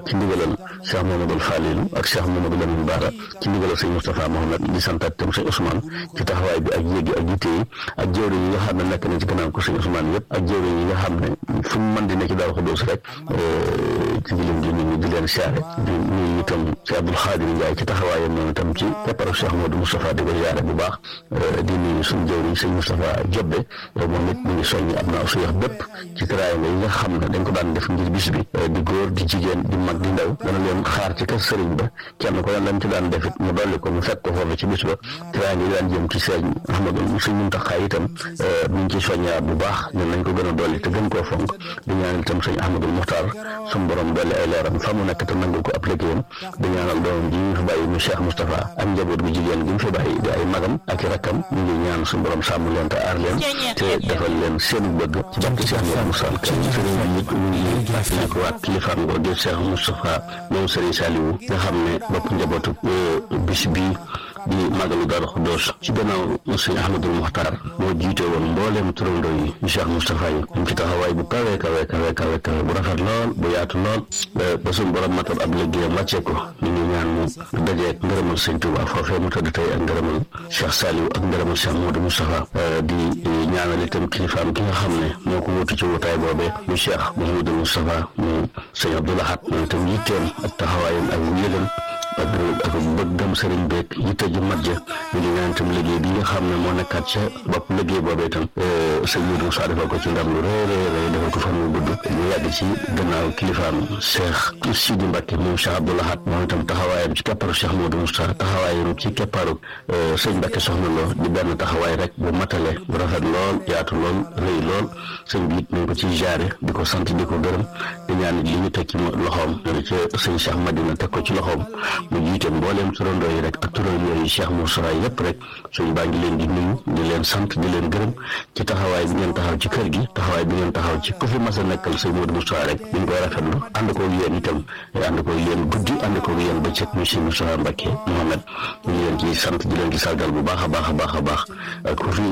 ci ndigalal Cheikh Mamadou Falilou ak Cheikh Mamadou Lamine Bara ci ndigalal sëñ Moustapha Mohamed di santaat tam sëñ Ousmane ci taxawaay bi ak yéegi ak yitte yi ak jëwriñ yi nga xam ne nekk na ci gannaaw ko sëñ Ousmane yëpp ak jëwriñ yi nga xam ne fu mu mën di nekk ci Daaru Xudoos rek ci dilim di nit ñi di leen siyaare di nuyu itam ci Abdoul Khadir Ndiaye ci taxawaayam noonu itam ci kepparu Cheikh Modou Moustapha di ko siyaare bu baax di nuyu suñu jëwriñ sëñ Moustapha Jobbe moom it mu ngi soññi ab naaw su yax bépp ci teraanga yi nga xam ne dañ ko daan def ngir bis bi di góor di jigéen di mag di ndaw dana leen xaar ci kër sëriñ ba kenn ko leen lañ ci daan defit mu dolli ko mu fekk ko foofu ci bis ba teraanga yi daan jëm ci sëñ Ahmadou sëñ Muntaxa itam mi ngi ci soññaat bu baax ñun nañ ko gën a dolli te gën koo fonk di ñaanal itam sëñ Ahmadou Muxtaar suñu borom dolli ay leeram fa mu nekk te nangul ko ab liggéeyam di ñaanal doomam ji ñu fi bàyyi mu Cheikh Moustapha ak njaboot gu jigéen gi mu fi bàyyi di ay magam ak i rakkam ñu ngi ñaan suñu borom sàmm leen te aar leen te defal leen seen bëgg ci barke Cheikh Modou Moustapha kan sëriñ bi it ñu ngi fàttali ko waat kilifaam ngoo di Cheikh Moustapha moom sëriñ Saliou nga xam ne bopp njabootu bis bii di màggalu Daaru Xuddoos ci gannaaw sëñ Ahmadul Muxtaar moo jiite woon mbooleem turandoo yi ñu Cheikh Moustapha yi am ci taxawaay bu kawe kawe kawe kawe kawe bu rafet lool bu yaatu lool ba suñu borom matal ab liggéeyam wàccee ko ñu ngi ñaan mu dajeek ngërëmal sëñ Tuuba foofee mu tëdd tey ak ngërëmal Cheikh Saliou ak ngërëmal Cheikh Modou Moustapha di ñaanal itam kilifaam ki nga xam ne moo ko wutu ci wutaay boobee mu Cheikh Mouhamadou Moustapha mu sëñ Abdou Lahad moom itam yitteem ak taxawaayam ak wéyal ak ak bëggam sëriñ beeg yitte ju mat ja ñu ngi ñaan itam liggéey bi nga xam ne moo nekkaat ca bopp liggéey boobee itam sëñ Modou Moussa defal ko ci ndam lu rëy rëy rëy defal ko fan wu gudd ñu yàgg ci gannaaw kilifaam Cheikh Sidi Mbacke moom Cheikh Abdou Lahad moom itam taxawaayam ci kepparu Cheikh Modou Moussa taxawaayam ci kepparu sëñ Mbacke soxna loo di benn taxawaay rek bu matale bu rafet lool yaatu lool rëy lool sëñ bi it ñu ngi ko ciy jaare di ko sant di ko gërëm di ñaan li ñu teg ci loxoom ci sëñ Cheikh Madina teg ko ci loxoom mu jiite mbooleem turandoo yi rek ak turandoo yi Cheikh Moussa yëpp rek suñ baa ngi leen di nuyu di leen sant di leen gërëm ci taxawaay bi ngeen taxaw ci kër gi taxawaay bi ngeen taxaw ci ku fi mas a nekkal sëñ Modou Moussa rek ñu ngi koy rafetlu ànd koog yéen itam ànd koog yéen guddi ànd koog yéen bëccëg muy sëñ Moussa Mbacke Mohamed ñu ngi leen ci sant di leen ci sargal bu baax a baax a baax a baax ku fi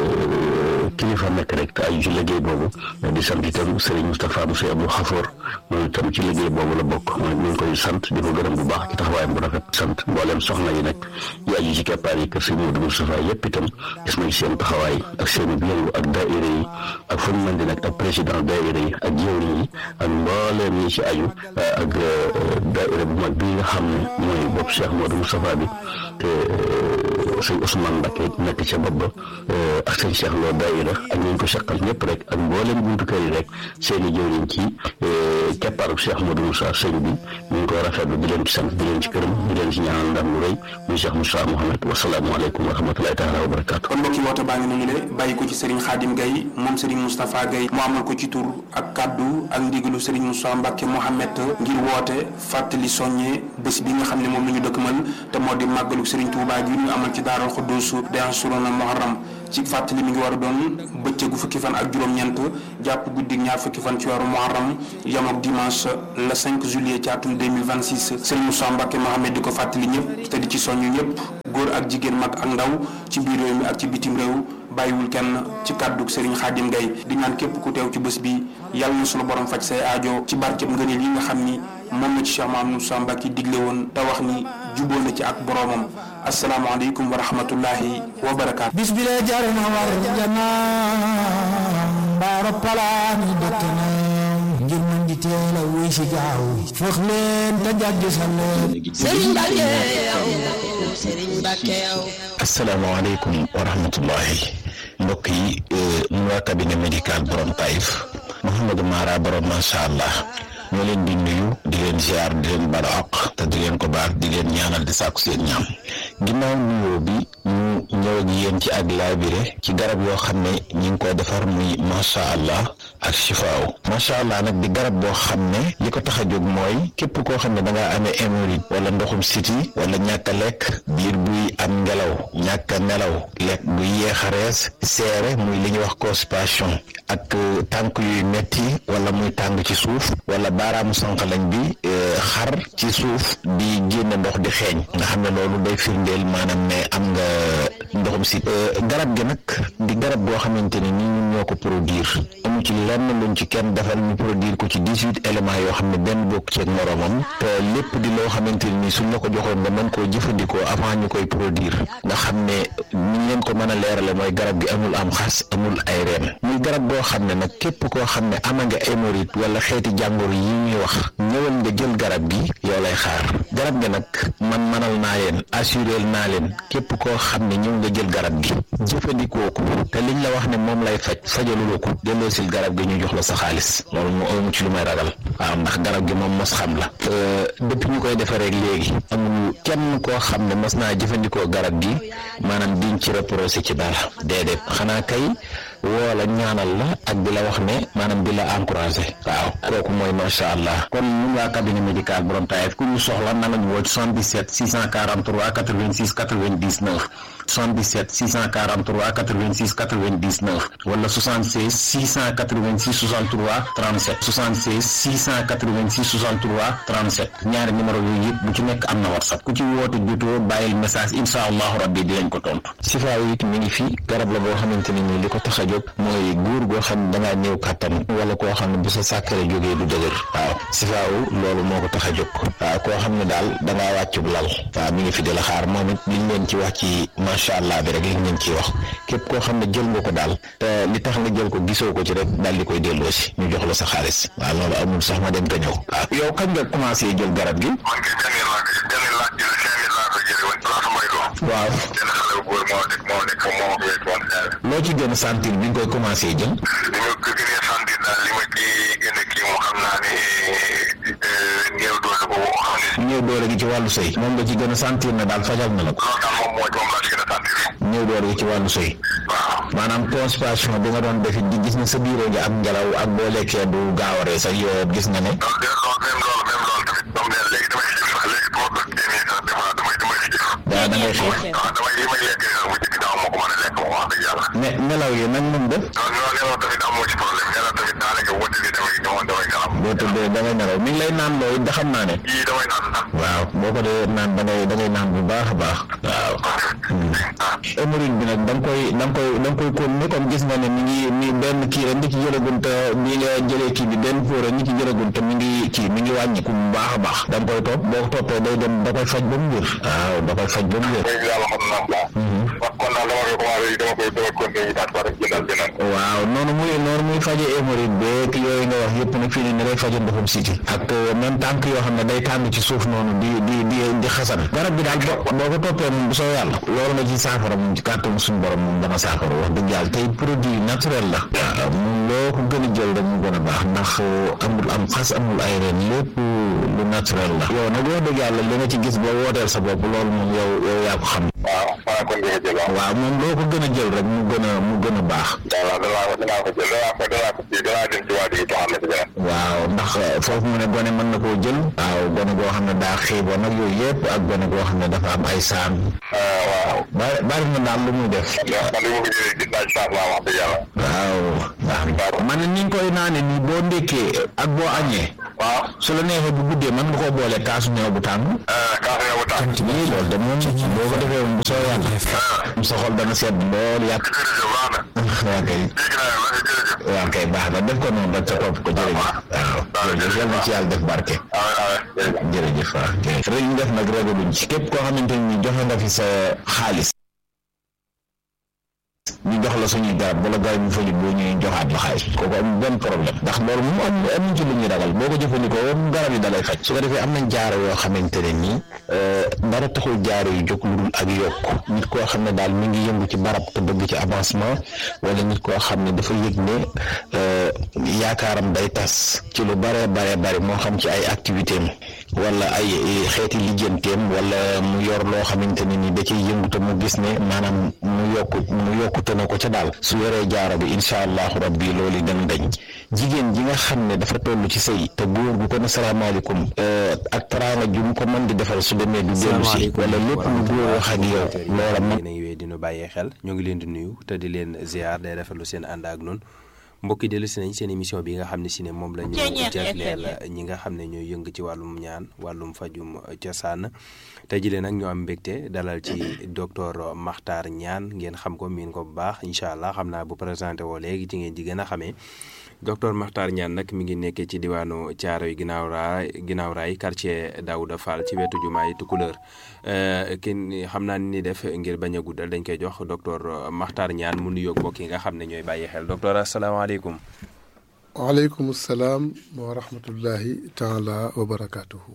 kilifa nekk rek te aju ci liggéey boobu di sant itam Serigne Moustapha Moussa Abdou Khafour moom itam ci liggéey boobu la bokk ñu ngi koy sant di ko gërëm bu baax ci taxawaayam bu rafet sant mboolem soxna yi nag yi aju ci keppaar yi kër Serigne Modou Moustapha yëpp itam gis nañ seen taxawaay ak seen yëngu ak daayira yi ak fu mu mën di nag ak président daayira yi ak jëwriñ yi ak mbooleem ñi ci aju ak daayira bu mag bii nga xam ne mooy bopp Cheikh Modou Moustapha bi te sëñ Ousmane Mbacke nekk ca bopp ba ak sëñ Cheikh Lo daayira ak ñu ko seqal ñëpp rek ak mboolem buntu kër yi rek seen i jëwriñ ci keppaaru Cheikh Modou Moussa sëñ bi ñu ngi koy rafetlu di leen ci sant di leen ci gërëm di leen ci ñaanal ndam lu rëy muy Cheikh Moussa Mohamed wasalaamualeykum wa rahmatulahi taala wa barakaatu. kon mbokki woote baa ngi noonu le bàyyi ko ci Serigne Khadim Gaye moom Serigne Moustapha Gaye mu amal ko ci tur ak kaddu ak ndigalu Serigne Moussa Mbacke Mohamed ngir woote fàttali soññee bés bi nga xam ne moom la ñu dëkkmal te moo di màggalu Serigne Touba gi ñu amal ci Daaral Xuddus de Ansurona Muharram ci fàttali mi ngi war a doon bëccëgu fukki fan ak juróom-ñeent jàpp guddi ñaar fukki fan ci weeru muharram yam ak dimanche le 5 juillet ci atum 2026 Serigne Moussa Mbacke Mohamed di ko fàttali ñëpp te di ci soññu ñëpp góor ak jigéen mag ak ndaw ci biir réew mi ak ci bitim réew bàyyiwul kenn ci kàddu Serigne Khadim Gaye di ñaan képp ku teew ci bés bi yàlla na sunu borom faj say aajo ci barkeb ngëneel yi nga xam ni moom la ci Cheikh Mamadou Moussa Mbacke digle woon te wax ni juboo na ci ak boromam asalaamaaleykum wa rahmatullahi wa barakaatu. bis bi lee jar na war janaa mbaaro palaani dëkk na ngir mën di teel a wuy si gaaw foog leen te jàjj sa leen. Serigne Mbacke yow Serigne Mbacke yow. asalaamaaleykum wa rahmatullahi mbokk yi ñu waa cabinet médical borom Taïf Mouhamadou Mara borom macha allah. ñoo leen di nuyu di leen ziar di leen baal àq te di leen ko baal di leen ñaanal di sàkku seen ñaam ginnaaw nuyoo bi ñu ñëw ak yéen ci ak laabire ci garab yoo xam ne ñi ngi ko defar muy macha allah ak chifaaw macha allah nag di garab boo xam ne li ko tax a jóg mooy képp koo xam ne da ngaa amee hémorroïde wala ndoxum siti wala ñàkk a lekk biir buy am ngelaw ñàkk a nelaw lekk buy yéex a rees seere muy li ñuy wax constipation ak tànk yuy metti wala muy tàng ci suuf wala baaraamu sànqalañ bi xar ci suuf di génne ndox di xeeñ nga xam ne loolu day firndeel maanaam ne am nga ndoxum si garab gi nag di garab boo xamante ne nii ñun ñoo ko produire amu ci lenn luñ ci kenn defal ñu produire ko ci dix huit éléments yoo xam ne benn bokk ci ak moroomam te lépp di loo xamante ne nii suñ la ko joxoon nga mën koo jëfandikoo avant ñu koy produire nga xam ne niñ leen ko mën a leerale mooy garab gi amul am xas amul ay reen muy garab boo xam ne nag képp koo xam ne ama nga hémorroïde wala xeeti jàngoro yi ñuy wax ñëwal nga jël garab gi yow lay xaar garab gi nag man manal naa leen assuré naa leen képp koo xam ne ñëw nga jël garab gi jëfandikoo ko te liñ la wax ne moom lay faj fajaluloo ko delloosil garab gi ñu jox la sa xaalis loolu moo amu ci lu may ragal waaw ndax garab gi moom mos xam la depuis ñu koy defaree léegi amul kenn koo xam ne mos naa jëfandikoo garab gi maanaam diñ ci reproché ci dara déedéet xanaa kay woo la ñaanal la ak di la wax ne maanaam di la encouragé waaw kooku mooy macha allah kon ñun waa cabinet médical borom taayef ku ñu soxla na lañu woo ci 77 643 86 99 77 643 86 99 wala 76 686 63 37 76 686 63 37 ñaari numéro yooyu yëpp bu ci nekk am na whatsapp ku ci woote jotoo bàyyil message incha allahu rabbi dinañ ko tontu sifaa yi it mi ngi fi garab la boo xamante ne nii li ko tax a jóg mooy góor goo xam ne dangaa néew kàttan wala koo xam ne bu sa sàkkare jógee du dëgër waaw sifaawu loolu moo ko tax a jóg waaw koo xam ne daal dangaa wàccub lal waaw mi ngi fi di la xaar moom it liñ leen ci wax ci macha allah bi rek liñ leen ciy wax képp koo xam ne jël nga ko daal te li tax nga jël ko gisoo ko ci rek daal di koy delloo si ñu jox la sa xaalis waaw loolu amul sax ma dem te ñëw waaw yow kañ nga commencé jël garab gi man kay benn laa ko benn laa jël cinq mille laa ko jëlee woon place Mbaye Lo. waaw benn xale bu góor moo nekk moo nekk moo ko wéet woon. loo ci gën a sentir bi nga koy commencé jël li ma ko gënee sentir daal li ma kii gën a kii moo xam naa ne néew doole boobu xam ne néew doole gi ci wàllu sëy moom nga ci gën a sentir ne daal fajal na la ko loolu daal moom mooy moom laa ci gën a sentir. néew doole gi ci wàllu sëy waaw. maanaam constipation bi nga doon defi di gis ne sa biiroo ngi am ngelaw ak boo lekkee du gaaw a rees ak yooyu gis nga ne loolu de loolu même loolu même loolu tamit moom de léegi damay xiif sax léegi bu ma ko génnee sax des fois damay damay xiif. daa da ngay xiif waaw damay li may lekk sax bu njëkk daaw moo ko mën a lekk moom wax dëgg yàlla. ne nelaw yi nag moom def non non nelaw tamit amoo ci problème nelaw tamit daanaka wëdd bi damay damay damay nelaw. boo tëddee da ngay nelaw mi ngi lay naan loolu da xam naa ne yii damay naan naan. waaw boo ko dee naan da ngay da ngay naan bu baax a baax waaw hémorroïde bi nag da nga koy da nga koy da nga koy continuer comme gis nga ne mi ngi mi benn kii rek nga ci jëlagun te bi nga jëlee kii bi benn fóor rek nga ci jëlagun te mi ngi kii mi ngi wàññiku bu baax a baax da nga koy topp boo ko toppee day dem da koy faj ba mu wér waaw da koy faj ba mu wér léegi yàlla xam naa ko. wax kon daal dama koy commencé dama koy dama continuer ñu daal ko rek jëndal beneen. waaw noonu muy noonu muy faje hémorroïde beeg yooyu nga wax yëpp nag fii ne ni day faje ndoxum siti ak même tànk yoo xam ne day tàng ci suuf noonu di di di di xasan garab bi daal boo boo ko toppee moom bu soo yàlla loolu nga ci saafara moom ci kàttanu suñu borom moom dana saafara wax dëgg yàlla tey produit naturel la waaw moom loo ko gën a jël rek mu gën a baax ndax amul am xas amul ay reen lépp lu naturel la yow nag wax dëgg yàlla li nga ci gis ba wooteel sa bopp loolu moom yow yow yaa ko xam waaw xanaa kon dina jël waaw. waaw moom loo ko gën a jël rek mu gën a mu gën a baax voilà danaa ko danaa ko jël danaa ko danaa ko kii danaa dem ci waa ji joxaat na ci beneen. waaw ndax foofu mu ne gone mën na koo jël waaw gone goo xam ne daa xiiboon nag yooyu yëpp ak gone goo xam ne dafa am ay saan waaw. bari bari na daal lu muy def man li ma ko jëlee gis naa ci changement wax dëgg yàlla. waaw waaw man ni nga koy naane nii boo ndékkee ak boo añee waaw. su la neexee bu guddee mën nga koo boole kaasu ñëw bu tàng kaas nga bu tànk. lii loolu de moom boo ko defee moom bu soo yàlla sa xol dana sedd lool yàq jërëjëf baax na. waa kay dégg naa la jërëjëf. waa kay baax na def ko noonu rek te topp ko jërëjëf waaw jërëjëf yal na ci yàlla def barke waaw waaw jërëjëf. jërëjëf waaw jërëjëf rek ñu def nag rajo duñ ci képp koo xamante ni joxe nga fi sa xaalis ñu jox la suñuy garab wala garab yu faju boo ñuy joxaat la xaalis kooku am benn problème ndax loolu moom am amuñ ci lu ñuy ragal boo ko jëfandikoo moom garab yi dalay faj su ko defee am nañ jaaro yoo xamante ne nii dara taxul jaaro yu jóg lu dul ak yokk nit koo xam ne daal mi ngi yëngu ci barab te bëgg ci avancement wala nit koo xam ne dafa yëg ne yaakaaram day tas ci lu bare bare bari moo xam ci ay activité am wala ay xeeti lijjanteem wala mu yor loo xamante ne ni da ciy yëngu te mu gis ne maanaam mu yokku mu yokkute na ko ca daal su yoree jaaro bi incha allahu rabbi loolu dana dañ jigéen ji nga xam ne dafa toll ci sëy te góor gu ko ne salaamaaleykum ak teraanga ju mu ko mën di defal su demee du dellu si wala lépp lu góor wax ak yow loola man yéen a ngi wéy di nu bàyyee xel ñoo ngi leen di nuyu te di leen ziar day rafetlu seen ànd ak noonu mbokki dellu si nañ seen émission bi nga xam ne si ne moom la ñu jagleel ñi nga xam ne ñooy yëng ci wàllum ñaan wàllum fajum cosaan tey jii nag ñu am mbégte dalal ci docteur Makhtar Niane ngeen xam ko miin ko bu baax incha allah xam naa bu présenté woo léegi ci ngeen di gën a xamee docteur Makhtar Niane nag mi ngi nekkee ci diwaanu Thiaroye ginnaaw raay ginnaaw raay quartier Daouda Fall ci wetu jumaay Tukulëër kin xam naa ni def ngir bañ a guddal dañ koy jox docteur Makhtar Niane mu nuyoog mbokk yi nga xam ne ñooy bàyyi xel docteur asalaamaaleykum. waaleykum salaam wa rahmatullahi taala wa barakaatuhu.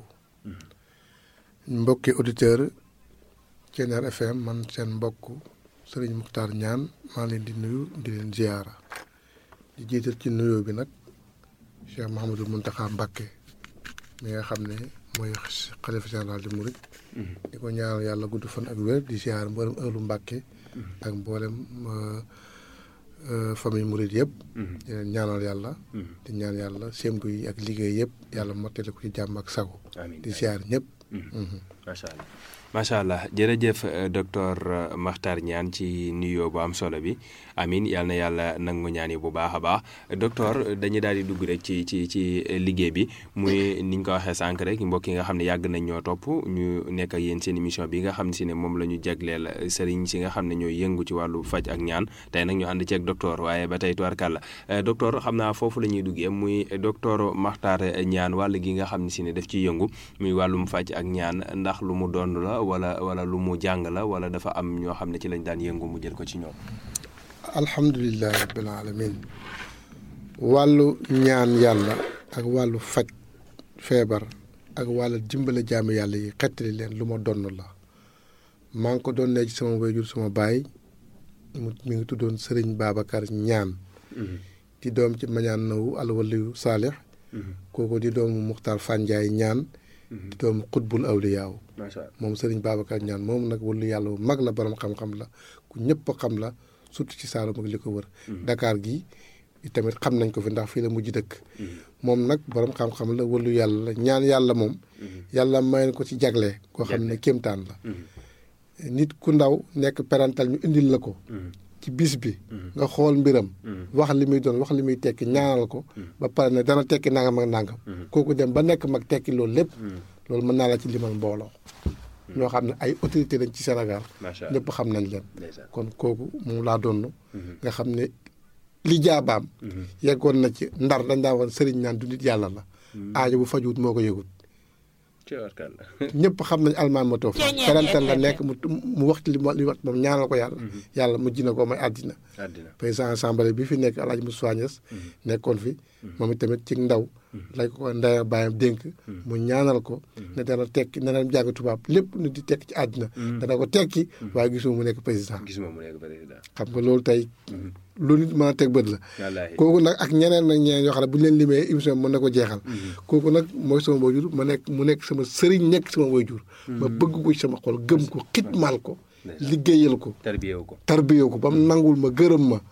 mbokki auditeur Thiéniere FM man seen mbokk Serigne Makhtar Niane maa leen di nuyu di leen ziyaara di jiital ci nuyoo bi nag Cheikh Mouhamadul Mountakha Mbacké mi nga xam ne mooy xalifa général di Mouride. di ko ñaanal yàlla gudd fan ak wér di ziyaar mboolem ëllu Mbacké ak mboolem famille Mouride yëpp. di leen ñaanal yàlla. di ñaan yàlla sémbu yi ak liggéey yëpp yàlla mottali ko ci jàmm ak sago. di ziyaar ñëpp. macha allah macha allah jërëjëf docteur Makhtar Niane ci nuyoo bu am solo bi amin yal na yàlla nangu ñaan yi bu baax a baax docteur dañuy daal di dugg rek ci ci ci liggéey bi muy ni ñu ko waxee sànq rek mbokk yi nga xam ne yàgg nañ ñoo topp ñu nekk ak yéen seen émission bi nga xam ne si ne moom la ñu jagleel sëriñ si nga xam ne ñooy yëngu ci wàllu faj ak ñaan tey nag ñu ànd ci ak docteur waaye ba tey tubarkàlla docteur xam naa foofu la ñuy duggee muy docteur Makhtar Niane wàll gi nga xam ne si ne daf ciy yëngu muy wàllum faj ak ñaan ndax lu mu doon la wala wala lu mu jàng la wala dafa am ñoo xam ne ci lañ daan yëngu mu jël ko ci ñoom. alhamdulilah rabbil alamin wàllu ñaan yàlla ak wàllu faj feebar ak wàllu dimbale jaami yàlla yi xettali leen lu ma donn la maa ngi ko doon ne ci sama wayjur sama baay mu mi ngi tuddoon Serigne Babacar Niane di doom ci mañaan nawu alwaliyu saalix kooku di doomu Muxtaar Fanjaay Niane di doomu xutbul awliyaaw moom Serigne Babacar Niane moom nag wàllu yàlla bu mag la borom xam-xam la ku ñëpp xam la surtout ci Saalum ak li ko wër. Dakar gi tamit xam nañ ko fi ndax fii la mujj dëkk. moom nag borom xam-xam la wàllu yàlla la ñaan yàlla moom. yàlla may ko ci jagle. koo xam ne kéemtaan la. nit ku ndaw nekk parental ñu indil la ko. ci bis bi. nga xool mbiram. wax li muy doon wax li muy tekki ñaanal ko. ba pare ne dana tekki nangam ak nangam. kooku dem ba nekk mag tekki loolu lépp. loolu mën naa la ci limal mbooloo. ñoo xam ne ay autorité lañ ci Sénégal. ñëpp xam nañ leen. kon kooku moom laa doon. nga xam ne li jaabaam. yeggoon na ci ndar dañ daa woon sëriñ naan du nit yàlla la. aajo bu fajuwut moo ko yëgut. ñëpp xam nañ almaan ma toof parental la nekk mu mu wax ci li li wax moom ñaanal ko yàlla. yàlla mujj na ko may àddina. président assemblée bi fi nekk El Hadj Moussa Niass nekkoon fi. moom itamit ci ndaw. lañ ko ndaya bàyyam dénk mu ñaanal ko ne dana tekki ne dana jàng tubaab lépp nu di tekki ci àddina dana ko tekki waaye gisuma mu nekk président gisuma mu nekk président xam nga loolu tey lu nit mën a teg bët la kooku nag ak ñeneen nag ñeneen yoo xam ne bu ñu leen limee émission mën na ko jeexal kooku nag mooy sama waajur ma nekk mu nekk sama sëriñ nekk sama waajur ma bëgg ko ci sama xol gëm ko xitmaal ko liggéeyal ko tarbiyewu ko tarbiyewu ko ba mu nangul ma gërëm ma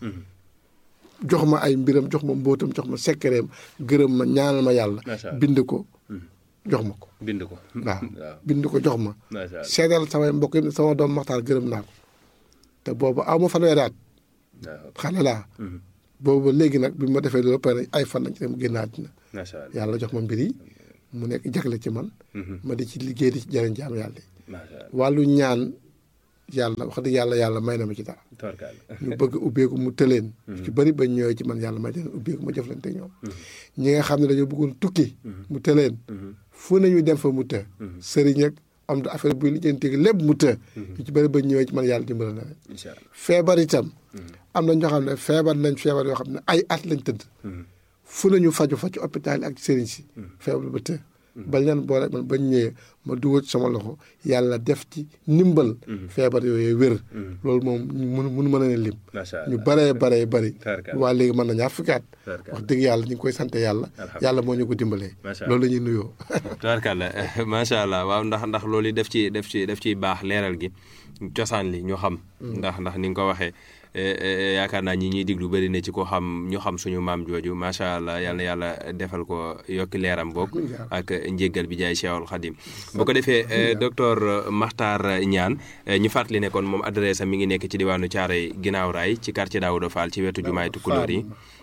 jox ma ay mbiram jox ma mbóotam jox ma sekkereem gërëm ma ñaanal ma yàlla bind ko jox ma ko bind ko waaw bind ko jox ma seedal samay mbokk yi sama doom Maxtaar gërëm naa ko te boobu aw ma fanweeri at xale laa boobu léegi nag bi ma defee loolu pare ay fan lañ ci dem génn àddina yàlla jox ma mbir yi mu nekk jagle ci man ma di ci liggéey di ci jëriñ jaam yàlla yi wàllu ñaan yàlla wax dëgg yàlla yàlla may na ma ci dara ñu bëgg ubbeeku mu tëleen ci bëri bañ ñëwee ci man yàlla may leen ubbeeku ma jëflante ñoom ñi nga xam ne dañoo bëggoon tukki mu tëleen fu nañu dem fa mu të sëriñ ak am da affaire buy lijjanti lépp mu të ñu ci bëri bañ ñëwee ci man yàlla dimbala na leen feebar itam am na ñoo xam ne feebar nañ feebar yoo xam ne ay at lañ tëdd fu nañu faju fa ci hôpital yi ak sëriñ si feebar ba të bañ leen boole man bañ ñëwee ma dugal sama loxo yàlla def ci ndimbal. feebar yooyu wér. loolu moom mun mun mën a leen lim. ñu baree baree bari. waa léegi mën na ñaar fukki at wax dëgg yàlla ñu ngi koy sant yàlla. yàlla moo ñu ko dimbalee. loolu la ñuy nuyoo. tubaarkàlla macha allah waaw ndax ndax loolu yi def ci def ci def ciy baax leeral gi cosaan li ñu xam. ndax ndax ni nga ko waxee. yaakaar naa ñi ñuy diglu bëri na ci ko xam ñu xam suñu maam jooju macha allah yal na yàlla defal ko yokki leeram boog ak njéggal bi jaay Cheikhul Khadim bu ko defee docteur Makhtar Niane ñu fàttali ne kon moom adresse am mi ngi nekk ci diwaanu Thiaroye ginnaaw raay ci quartier Daouda Fall ci wetu jumaay Tukulóor yi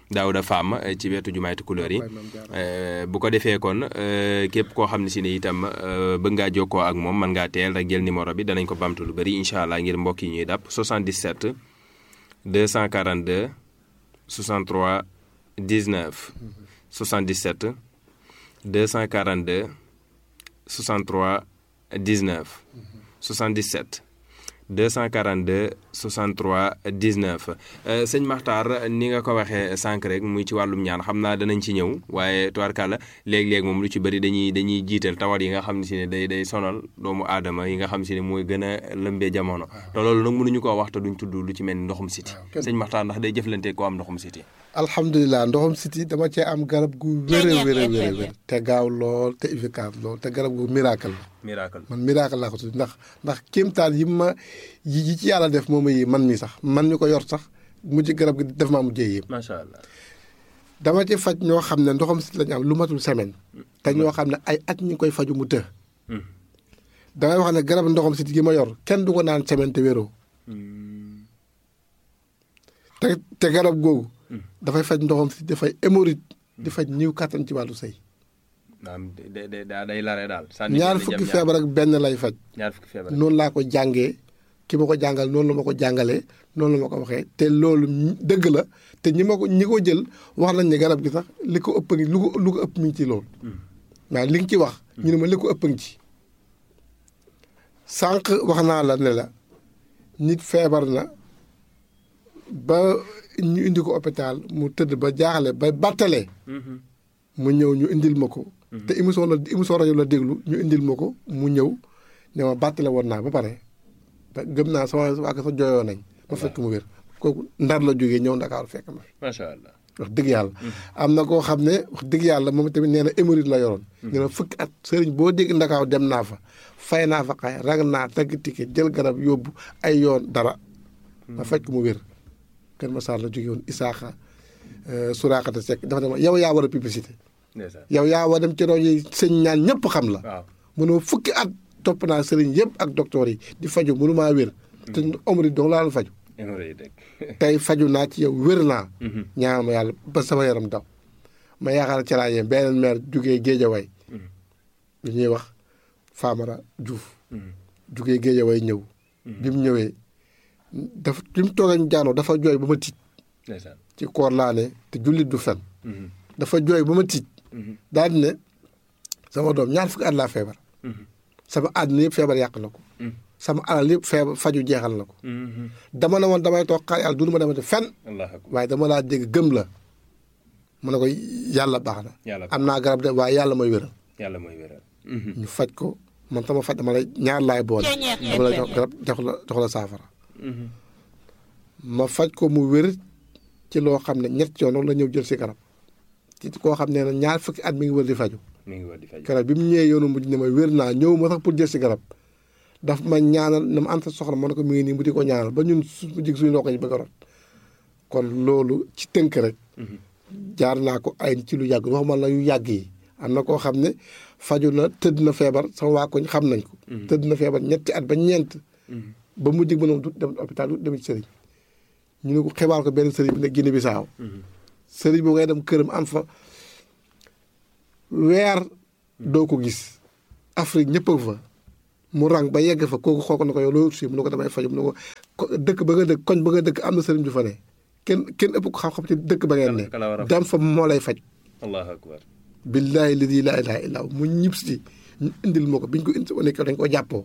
Daouda Fam eh, ci wetu jumaay Tukulóor yi Eh, bu ko defee kon eh, képp koo xam ne si ne itam eh, bëgg ngaa jokkoo ak moom mën ngaa teel rek jël numéro bi danañ ko bamtu lu bëri incha allah ngir mbokk yi ñuy dàpp 77 242 63 19 77 242 63 19 77 242 63 19 Euh, sëñ Maxtaar ni nga ko waxee sànq rek muy ci wàllum ñaan xam naa danañ ci ñëw waaye tubaarkàlla léeg-léeg moom lu ci bëri dañuy dañuy jiital tawat yi nga xam ne si ne day day sonal doomu aadama yi nga xam si ne mooy gën a lëmbee jamono te loolu nag mënuñu koo wax te duñ tudd lu ci mel ni ndoxum siti sëñ Maxtaar ndax day jëflante ko am ndoxum siti alhamdulilah ndoxam siti dama cee am garab gu wér a wér a wér a wér te gaaw lool te efficace lool te garab gu miracle la miracle man miracle laa ko tudd ndax ndax kéemtaan yi ma yi yi ci yàlla def moom yi man mi sax man mi ko yor sax mujj garab gi def maa mujjee yéem macha allah dama ci faj ñoo xam ne ndoxam siti lañu am lu matul semaine te ñoo xam ne ay at ñi ngi koy faju mu të damay wax ne garab ndoxam siti gi ma yor kenn du ko naan semaine te wéroo te te garab googu dafay faj ndoxam siti dafay hémorroïde di faj ñiw kàttan ci wàllu sëy naam day day day lare daal ñaar fukki feebar ak benn lay faj ñaar fukki feebar noonu laa ko jàngee ki ma ko jàngal noonu la ma ko jàngalee noonu la ma ko waxee te loolu dëgg la te ñi ma ko ñi ko jël wax nañ ne garab gi sax li ko ëpp ngi lu ko lu ko ëpp mi ngi ci loolu waaw li nga ci wax ñu ne ma li ko ëpp ngi ci sànq wax naa la ne la nit feebar na ba ñu indi ko hôpital mu tëdd ba jaaxle ba battalee mu ñëw ñu indil ma ko te émission la émission rajo la déglu ñu indil ma ko mu ñëw ne ma battale woon naa ba pare ba gëm naa sama waa sa jooyoo nañ ma fekk mu wér kooku ndar la jógee ñëw ndakaaru fekk ma macha allah wax dëgg yàlla am na koo xam ne wax dëgg yàlla moom tamit nee na hémorroïde la yoroon nee na fukki at sëriñ boo dégg ndakaaw dem naa fa fay naa fa xay rag naa tagg ticket jël garab yóbbu ay yoon dara ma fekk mu wér Kër Massar la jógee woon Isaaxa Suraakata Seck dafa ne ma yow yaa war a publicité yow yaa war dem ci rajo yi sëñ ñaan ñëpp xam la waaw mënoo fukki at topp naa sëriñ yëpp ak docteur yi di faju mënu maa wér te omri dong laa la faju tey faju naa ci yow wér naa ñaan ma yàlla ba sama yaram daw ma yaakaar ci laa yem beneen maire jugee Géejawaay lu ñuy wax Famara Diouf jugee Géejawaay ñëw bi mu ñëwee dafa bi mu toogee ñu jaanoo dafa jooy ba ma tiit ci koor laa ne te jullit du fen dafa jooy ba ma tiit daal di ne sama doom ñaar fukki at laa feebar sama àddina yëpp feebar yàq na ko sama alal yëpp feebar faju jeexal na ko dama ne woon damay toog xaar yàlla du ma demati fen waaye dama laa dégg gëm la mu ne ko yàlla baax na am naa garab de waaye yàlla mooy wéral yàlla mooy wéral ñu faj ko man sama faj dama lay ñaar laay boole dama lay jox garab jox la jox la saafara ma faj ko mu wér ci loo xam ne ñett yoon la ñëw jël si garab ci koo xam ne ñaar fukki at mi ngi wër di faju mi ngi wër di faju garab bi mu ñëwee yoonu mujj ne ma wér naa ñëw ma sax pour jël si garab daf ma ñaanal na ma anta soxla ma ne ko mi ngi nii mu di ko ñaanal ba ñun su jig suñu ndoo ko ñu bëgg a rot kon loolu ci tënk rek jaar naa ko ay ci lu yàgg waxuma la yu yàgg yi am na koo xam ne faju na tëdd na feebar sama waa koñ xam nañ ko tëdd na feebar ñetti at ba ñeent ba mu jig mënom du dem hôpital du dem ci sëriñ ñu ne ko xibaar ko benn sëriñ bi ne Guinée Bissau sëriñ boo ngay dem këram am fa weer doo ko gis Afrique ñëpp a fa mu rang ba yegg fa kooku xool ko na ko yow loolu si mu ne ko damay faju mu ne ko dëkk ba nga dëkk koñ ba nga dëkk am na sëriñ du fa ne kenn kenn ëpp ko xam-xam ci dëkk ba ngeen ne dem fa moo lay faj allahu akbar billaahi ladi laa ilaaha illaa mu ñib si ñu indil ma ko biñ ko indi wane ko dañ ko jàppoo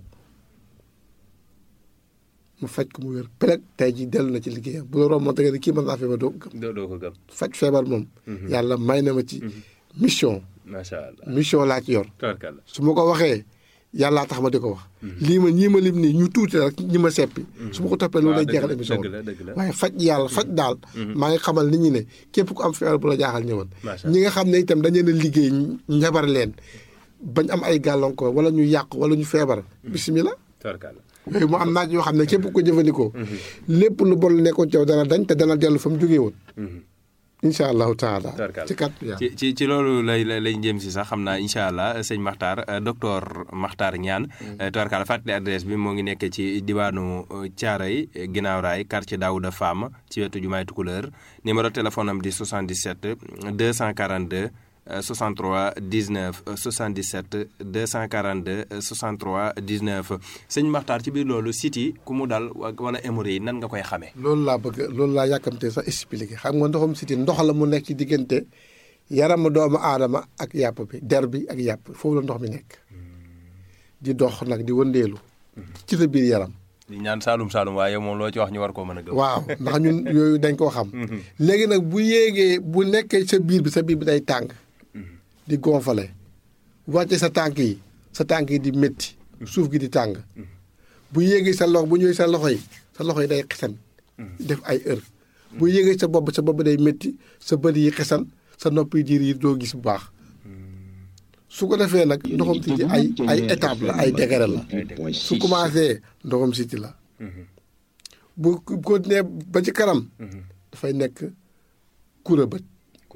mu faj ko mu wér peleg tey ji dellu na ci liggéeyam bu la romb da nga ne kii mën naa feebar doo ko gëm doo ko gëm faj feebar moom yàlla may na ma ci mission macha allah mission laa ci yor tabarkalla su ma ko waxee yàllaa tax ma di ko wax lii ma ñii ma lim nii ñu tuuti rek ñi ma seppi su ma ko toppee loolu lay jeexal émission dëgg la dëgg la waaye faj yàlla faj daal maa ngi xamal nit ñi ne képp ku am feebar bu la jaaxal ñëwal ñi nga xam ne itam dañu leen a liggéey njabar leen bañ am ay gàllankoor wala ñu yàq wala ñu feebar bisimilah tabarkalla yooyu mu am naaj yoo xam ne képp ko jëfandikoo lépp lu bon nekkoon ci yow dana dañ te dana dellu fa mu jógee woon incha allahu taala Tubarkalla. ci kat yàlla ci ci ci loolu lay lay lay jëm si sax xam naa incha allah sëñ Makhtar euh, docteur Makhtar Niane. tubarkalla fàttali adresse bi moo ngi nekk ci diwaanu Thiaroye ginnaaw raay quartier Daouda Fam ci wetu jumaay Tukuleur numéro téléphone am di 77 242 euh, 63 19 euh, 77 242 euh, 63 19 sëñ Makhtar ci biir loolu site yi ku mu dal wa- wala hémorroïde yi nan nga koy xamee. loolu laa bëgg loolu laa yàkkamtee sax expliqué xam nga ndoxum siti ndox la mu nekk ci diggante yaramu doomu aadama ak yàpp bi der bi ak yàpp foofu la ndox mi nekk di dox nag di wëndeelu ci sa biir yaram di ñaan Saalum Saalum waaye moom loo ci wax ñu war koo mën a gëm. waaw ndax ñun yooyu dañ koo xam léegi nag bu yéegee bu nekkee sa biir bi sa biir bi day tàng di gonfale wàcce sa tànk yi sa tànk yi di métti suuf gi di tàng bu yéegee sa loxo bu ñëwee sa loxo yi sa loxo yi day xesan def ay heure bu yéegee sa bopp sa bopp day métti sa bët yi xesan sa nopp yi diir yi doo gis bu baax su ko defee nag ndoxam siti ay ay étape la ay degré la su commencé ndoxam siti la bu continuer ba ci kanam dafay nekk kura bët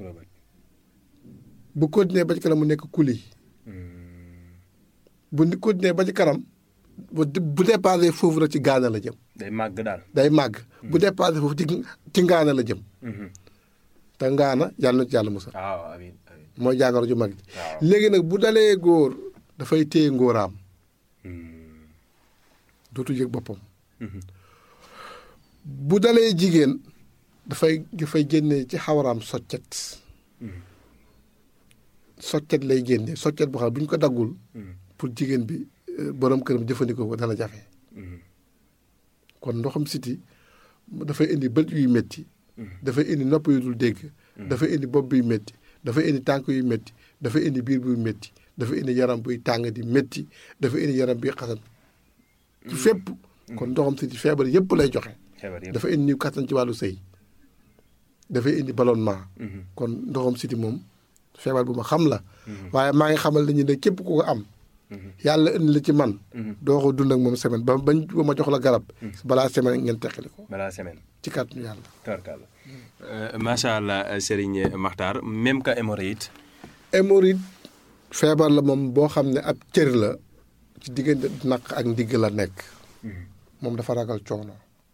bu continuer ba ci kanam mu nekk kuli bu ni continuer ba ci kanam bu bu dépassé foofu rek ci gaana la jëm day màgg daal. day màgg bu dépassé foofu ci ci ngaana la jëm te ngaana yàlla na ci yàlla musal waaw amiin amiin. mooy jàngoro ju mag ji waaw. léegi nag bu dalee góor dafay téye ngóoraam dootu yëg boppam bu dalee jigéen dafay dafay génne ci xawaraam soccet soccet lay génne soccet boo xam ne bu ñu ko daggul pour jigéen bi euh, borom këram jëfandikoo ko dana jafe kon ndoxam siti dafay indi bët yuy métti dafay indi nopp yu dul dégg dafay indi bopp buy métti dafay indi tànk yu métti dafay indi biir buy métti dafay indi yaram buy tàng di métti dafay indi yaram buy xasan ci fépp kon ndoxam siti feebar yépp lay joxe xebar yëpp. dafa indi niw kattan ci wàllu sëy dafay indi ballonnement kon ndoxam siti moom feebar bu ma xam la waaye maa ngi xamal nañu ne képp ku ko am yàlla indi la ci man doo ko dund ak moom semaine ba bañ ba ma jox la garab balaa semaine ngeen teqali ko balaa semaine. ci kàttanu yàlla tubarkalla. macha allah Serigne Makhtar même que hémorroïde. hémorroïde feebar la moom boo xam ne ab cër la ci diggante naq ak ndigg la nekk moom dafa ragal coono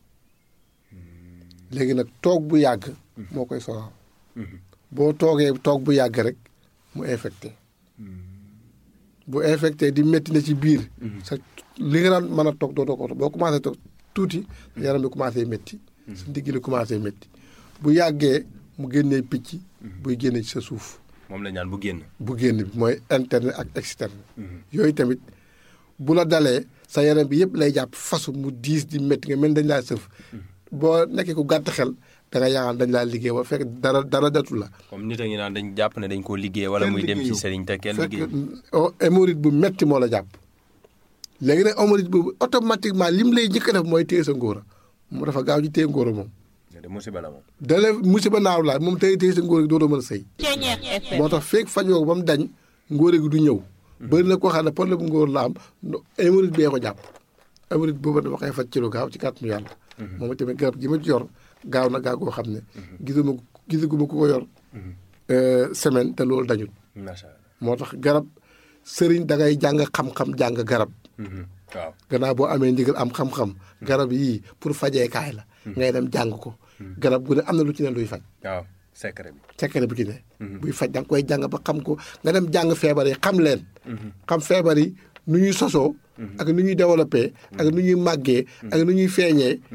léegi nag toog bu yàgg moo koy sonal boo toogee toog bu yàgg rek mu infecté bu infecté di métti na ci biir sa li nga daan mën a toog doo ko boo commencé toog tuuti sa yaram bi commencé métti sa ndigg li commencé métti bu yàggee mu génnee picc buy génne ci sa suuf moom la ñaan bu génn. bu génn bi mooy interne ak externe yooyu tamit bu la dalee sa yaram bi yëpp lay jàpp fasu mu diis di métti nga mel ni dañ laa sëf boo nekkee ku gàtt xel da nga yaakaar dañ laa liggéey ba fekk dara dara datu la comme nit a ngi naan dañ jàpp ne dañ koo liggéey wala muy dem ci Serigne te kenn fekk liggéey. oh, hémorroïde bu metti moo la jàpp léegi nag hémorroïde boobu automatiquement lim lay njëkk a def mooy téye sa ngóora mu dafa gaaw ci téye ngóora moom de musiba la moom. dale musiba naaw la moom téye téye sa ngóora gi dootoo mën a sëy moo tax feeg fajoo ko ba mu dañ ngóore gi du ñëw bëri na koo xam ne problème bu ngóor la am no- hémorroïde bee ko jàpp hémorroïde boobu dama koy faj ci lu gaaw ci kàttanu yàlla moom tamit garab gi ma ci yor gaaw na gaaw koo xam ne gisuma gisaguma ku ko yor euh, semaine te loolu dañul macha allah. moo tax garab sëriñ da ngay jàng xam-xam jàng garab waaw. gannaaw boo amee ndigal am xam-xam garab yii pour fajeekaay la ngay dem jàng ko garab gu ne am na lu ci ne luy faj waaw secret bi. secret bu ci ne buy faj da nga koy jàng ba xam ko nga dem jàng feebar yi xam leen xam feebar yi nu ñuy sosoo ak nu ñuy développé ak nu ñuy màggee ak nu ñuy feeñee